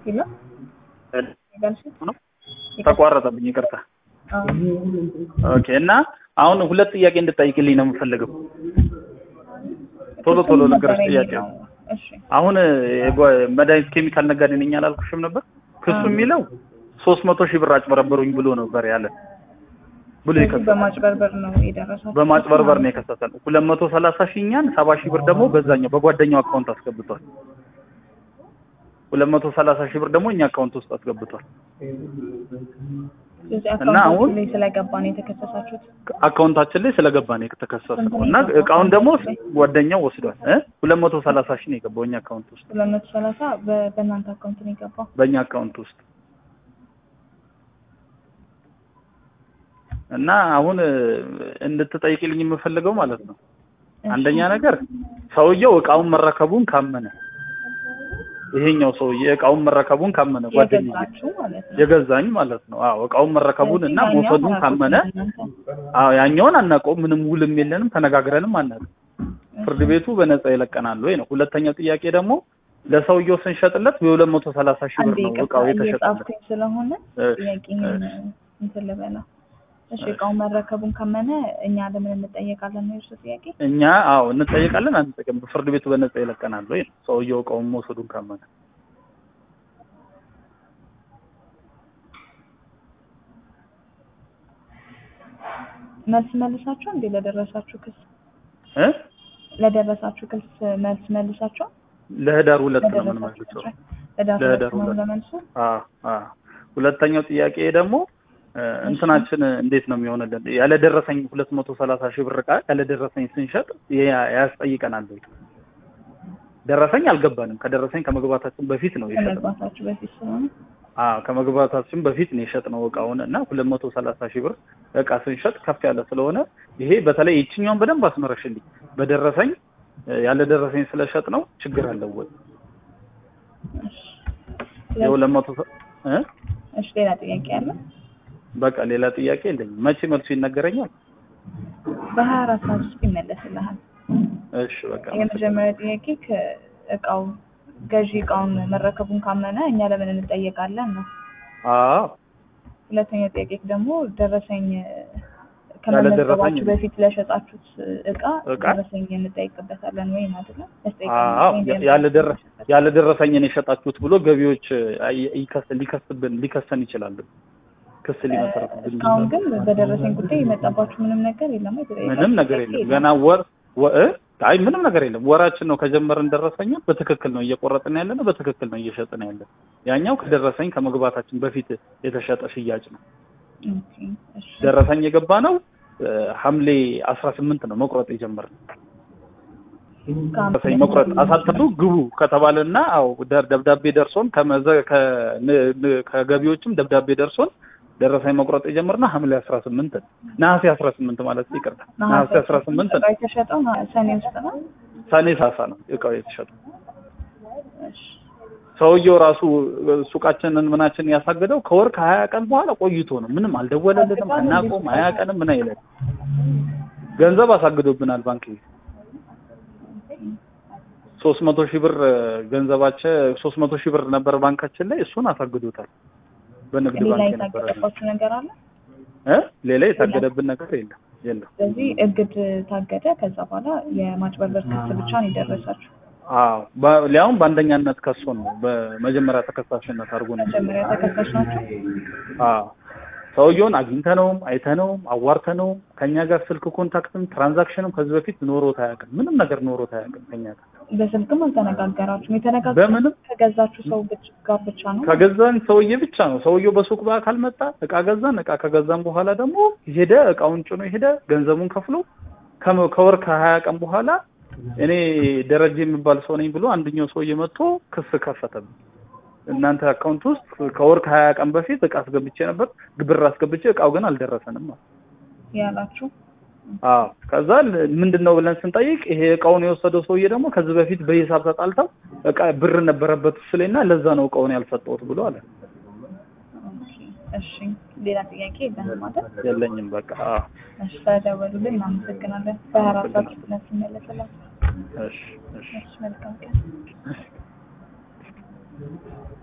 ሄሎ ይገልሽ ነው ተቋረጠብኝ፣ ይቅርታ። አዎ ኦኬ። እና አሁን ሁለት ጥያቄ እንድጠይቅልኝ ነው የምፈልገው። ቶሎ ቶሎ ነገሮች ጥያቄ ነው። እሺ አሁን የጓ- መድኃኒት ኬሚካል ነጋዴ ነኝ አላልኩሽም ነበር? ክሱ የሚለው ሶስት መቶ ሺህ ብር አጭበረበሩኝ ብሎ ነበር ያለ ብሎ ስለዚህ የከሰሰው በማጭበርበር ነው የደረሰው። በማጭበርበር ነው የከሰሰን። ሁለት መቶ ሰላሳ ሺህ እኛን ሰባ ሺህ ብር ደግሞ በዛኛው በጓደኛው አካውንት አስገብቷል። ሁለት መቶ ሰላሳ ሺህ ብር ደግሞ እኛ አካውንት ውስጥ አስገብቷል። ስለዚህ እና አሁን- አካውንታችሁ ላይ ስለገባ ነው የተከሰሳችሁት። አካውንታችን ላይ ስለገባ ነው የተከሰሰው እና እቃውን ደግሞ ጓደኛው ወስዷል። እ ሁለት መቶ ሰላሳ ሺህ ነው የገባው እኛ አካውንት ውስጥ ሁለት መቶ ሰላሳ በ- በእናንተ አካውንት ነው የገባው። በእኛ አካውንት ውስጥ እና አሁን እ፣ እንድትጠይቅልኝ የምፈልገው ማለት ነው አንደኛ ነገር ሰውየው እቃውን መረከቡን ካመነ ይሄኛው ሰውዬ እቃውን መረከቡን ካመነ ጓደኛዬ የገዛችሁ ማለት ነው። የገዛኝ ማለት ነው። አዎ እቃውን መረከቡን እና ስለዚህ መውሰዱን ያኛው ካመነ እናንተ- አዎ ያኛውን አናውቀውም፣ ምንም ውልም የለንም፣ ተነጋግረንም አናውቅም። ፍርድ ቤቱ በነፃ ይለቀናል ወይ ነው። ሁለተኛው ጥያቄ ደግሞ ለሰውየው ስንሸጥለት የሁለት መቶ ሰላሳ ሺህ ብር አንዴ ነው ይቅርታ እቃው የተሸጠለት። እየጻፍኩኝ ስለሆነ እሺ፣ ጥያቄህን እንትን ልበላ። እሺ እቃውን መረከቡን ካመነ እኛ ለምን እንጠየቃለን ነው የእርሱ ጥያቄ? እኛ አዎ እንጠየቃለን አንጠየቅም። ፍርድ ቤቱ በነፃ ይለቀናል ወይ ነው ሰውየው እቃውን መውሰዱን ካመነ። መልስ መልሳችሁ እንዴ ለደረሳችሁ ክስ እ ለደረሳችሁ ክስ መልስ መልሳችሁ ለህዳር ሁለት ነው ለደረሳችሁ የምንመልሰው። ክስ ለዳር ለህዳር ሁለት ነው ሁለት። ለመልሱ አዎ አዎ። ሁለተኛው ጥያቄ ደግሞ እ፣ እንትናችን እንዴት ነው የሚሆንልን? ያለደረሰኝ ሁለት መቶ ሰላሳ ሺህ ብር እቃ ያለደረሰኝ ስንሸጥ ይሄ ያስጠይቀናል ወይ? ደረሰኝ አልገባንም። ከደረሰኝ ከመግባታችን በፊት ነው የሸጥነው። ከመግባታችሁ በፊት ስለሆነ አዎ ከመግባታችን በፊት ነው የሸጥነው እቃውን እና ሁለት መቶ ሰላሳ ሺህ ብር እቃ ስንሸጥ ከፍ ያለ ስለሆነ ይሄ በተለይ ይችኛውን በደንብ አስመረሽልኝ። በደረሰኝ እ፣ ያለደረሰኝ ስለሸጥ ነው ችግር አለው ወይ? እሺ የሁለት መቶ ሰ- እ እሺ ሌላ ጥያቄ አለ? በቃ ሌላ ጥያቄ የለኝም። መቼ መልሱ ይነገረኛል? በሀያ አራት ሰዓት ውስጥ ይመለስልሃል። እሺ በቃ የመጀመሪያ ጥያቄ ከእቃው ገዢ እቃውን መረከቡን ካመነ እኛ ለምን እንጠየቃለን ነው። አዎ ሁለተኛ ጥያቄ ደግሞ ደረሰኝ ያለ ደረሰኝ ከመመዝገባችሁ በፊት ለሸጣችሁት እቃ እቃ? ደረሰኝ እንጠይቅበታለን ወይ ነው አይደለ? አዎ ያለ ደረ ያለ ደረሰኝን የሸጣችሁት ብሎ ገቢዎች አይ- ይከስ ሊከስብን ሊከሰን ይችላል። ክስ ሊመሰረትብን እስካሁን ይችላል። ግን በደረሰኝ ጉዳይ የመጣባችሁ ምንም ነገር የለም አይደል? ምንም ነገር የለም። ገና ወር ወ- እ? አይ ምንም ነገር የለም። ወራችን ነው ከጀመርን ደረሰኝ በትክክል ነው እየቆረጥን ያለ ነው፣ በትክክል ነው እየሸጥን ያለ። ያኛው ከደረሰኝ ከመግባታችን በፊት የተሸጠ ሽያጭ ነው። ኦኬ፣ እሺ። ደረሰኝ የገባ ነው እ፣ ሐምሌ አስራ ስምንት ነው መቁረጥ የጀመርነው። ደረሰኝ መቁረጥ አሳትፉ ግቡ ከተባለና አው ደ- ደብዳቤ ደርሶን ከመዘ ከ- ን- ን- ከገቢዎችም ደብዳቤ ደርሶን ደረሰኝ መቁረጥ የጀመርነው ሐምሌ 18 ነው። ነሐሴ 18 ማለት ይቅርታ፣ ነሐሴ 18 ነው። እቃው የተሸጠው ና- ሰኔ ውስጥ ነው። ሰኔ ሳሳ ነው እቃው የተሸጠው። እሺ። ሰውየው ራሱ ሱቃችንን ምናችንን ያሳገደው ከወር ከሀያ ቀን በኋላ ቆይቶ ነው። ምንም አልደወለልንም፣ አናውቀውም፣ ሀያ ቀንም ምን አይለን ገንዘብ አሳግዶብናል ባንክ ቤት ሶስት መቶ ሺህ ብር ገንዘባችን ሶስት መቶ ሺህ ብር ነበር ባንካችን ላይ እሱን አሳግዶታል። በንግድ ሌላ ባንክ የነበረ የታገደባችሁ ነገር አለ? እ ሌላ የታገደብን ነገር የለም የለም። ስለዚህ እግድ ታገደ። ከዛ በኋላ የማጭበርበር ክስ ብቻ ነው የደረሳችሁ። አዎ በ- ሊያውም በአንደኛነት ከሶን ነው በመጀመሪያ ተከሳሽነት አድርጎ ነው። መጀመሪያ ተከሳሽ ናቸው። አዎ ሰውየውን አግኝተነውም አይተነውም አዋርተነውም ከኛ ጋር ስልክ ኮንታክትም ትራንዛክሽንም ከዚህ በፊት ኖሮት አያውቅም። ምንም ነገር ኖሮት አያውቅም ከኛ ጋር በስልክም አልተነጋገራችሁም። የተነጋገራችሁት በምንም ከገዛችሁ ሰው ብቻ- ጋር ብቻ ነው። ከገዛን ሰውዬ ብቻ ነው። ሰውየው በሱቅ በአካል መጣ፣ እቃ ገዛን። እቃ ከገዛን በኋላ ደግሞ ሄደ፣ እቃውን ጭኖ ሄደ፣ ገንዘቡን ከፍሎ ከመ- ከወር ከሀያ ቀን በኋላ እኔ ደረጀ የሚባል ሰው ነኝ ብሎ አንደኛው ሰውዬ መጥቶ ክስ ከፈተብኝ። እናንተ አካውንት ውስጥ ከወር ከሀያ ቀን በፊት እቃ አስገብቼ ነበር፣ ብር አስገብቼ እቃው ግን አልደረሰንም አለ። ያላችሁ አዎ ከዛ ል- ምንድን ነው ብለን ስንጠይቅ ይሄ እቃውን የወሰደው ሰውዬ ደግሞ ከዚህ በፊት በሂሳብ ተጣልተው እቃ ብር ነበረበት እሱ ላይ እና ለዛ ነው እቃውን ያልሰጠሁት ብሎ አለ። ኦኬ፣ እሺ። ሌላ ጥያቄ የለህም ማለት? የለኝም በቃ አዎ። እሺ፣ ስለደወሉልን እናመሰግናለን። በሀያ አራት ሰዓት ውስጥ መልስ ይመለስላል። እሺ እሺ እሺ፣ መልካም ቀን።